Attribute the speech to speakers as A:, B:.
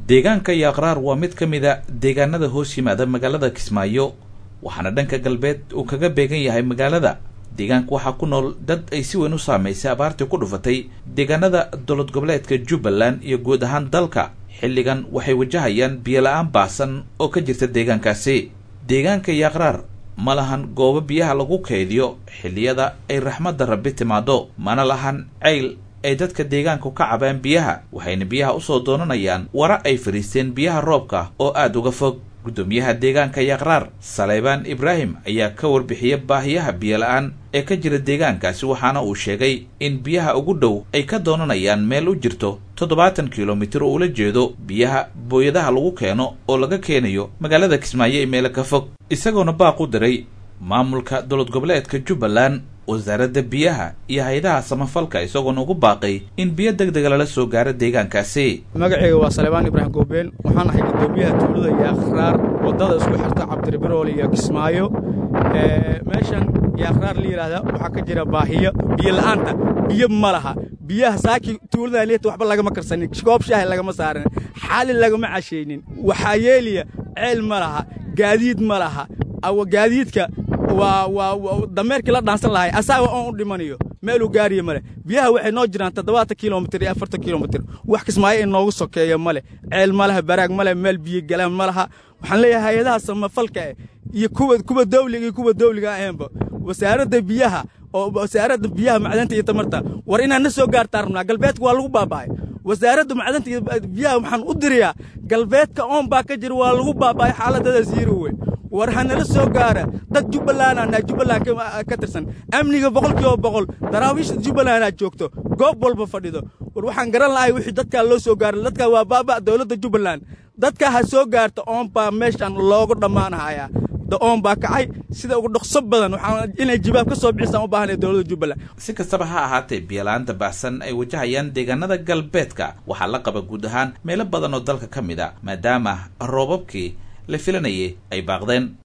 A: deegaanka yaaqraar waa mid ka mid a deegaanada hoos yimaada magaalada kismaayo waxaana dhanka galbeed uu kaga beegan yahay magaalada deegaanka waxaa ku nool dad ay si weyn u saamaysay abaartii ku dhufatay deegaanada dowlad goboleedka jubbaland iyo guud ahaan dalka xilligan waxay wajahayaan biyola-aan baasan oo ka jirta deegaankaasi deegaanka yaaqraar ma lahan goobo biyaha lagu kaydiyo xilliyada ay raxmadda rabbi timaado mana lahan cayl ay dadka deegaanku ka cabaan biyaha waxayna biyaha usoo doonanayaan wara ay fadhiisteen biyaha roobka oo aada uga fog guddoomiyaha deegaanka yaqraar saleybaan ibraahim ayaa ka warbixiya baahiyaha biyola-aan ee ka jira deegaankaasi waxaana uu sheegay in biyaha ugu dhow ay ka doonanayaan meel u jirto toddobaatan kilomitir oo ula jeedo biyaha booyadaha lagu keeno oo laga keenayo magaalada kismaayo ee meelo ka fog isagoona baaq u diray maamulka dowlad goboleedka jubbaland wasaaradda biyaha iyo hay-adaha samafalka isagoona ugu baaqay in biyo deg dega lala soo gaaro deegaankaasi
B: magacayga waa salebaan ibraahim goobeen waxaan ahay guddoomiyaha tuulada yaaqraar waddada isku xirta cabdiribirool iyo kismaayo meeshan yaaqraar la yidhaahda waxaa ka jira baahiyo biyo la'aanta biyo ma laha biyaha saaki tuulada liita waxba lagama karsanin koob shaahi lagama saarin xaali lagama cashaynin waxaa yeeliya ceel ma laha gaadiid ma laha gaadiidka waa waa dameerkii la dhaansan lahay asaaga oon u dhimanayo meeluu gaariya male biyaha waxay noo jiraan toddobaatan kilomitir iyo afartan kilomitir wax kismaayo in noogu sokeeya male ceel ma laha baraag male meel biyo galaan ma laha waxaan leeyahay hay-adaha samafalka eh iyo kuwa kuwa dawliga iyo kuwa dawliga ahaynba wasaaradda biyaha oo wasaaradda biyaha macdanta iyo tamarta war inaan na soo gaartaa rabnaa galbeedka waa lagu baaba'ay wasaaradda macdanta iyo biyaha waxaan u dirayaa galbeedka oon baa ka jira waa lagu baaba'ay xaaladadaas yirowe war hanala soo gaara dad jubbalandanaa jubbaland ka tirsan amniga boqol kiiba boqol daraawiishda jubbalandaa joogto goob walba fadhido war waxaan garan lahay wixii dadkaa loo soo gaara dadkaa waa baaba' dowladda jubbaland dadkaa ha soo gaarta oon baa meeshan loogu dhammaanahayaa oon baa kacay sida ugu dhokso badan waxaa inay jibaab ka soo bixisaan u baahanaya dowladda jubbaland
A: si kastaba ha ahaatee biyala-aanta baahsan ay wajahayaan deegaanada galbeedka waxaa la qaba guud ahaan meelo badan oo dalka ka mid a maadaama roobabkii la filanayay ay baaqdeen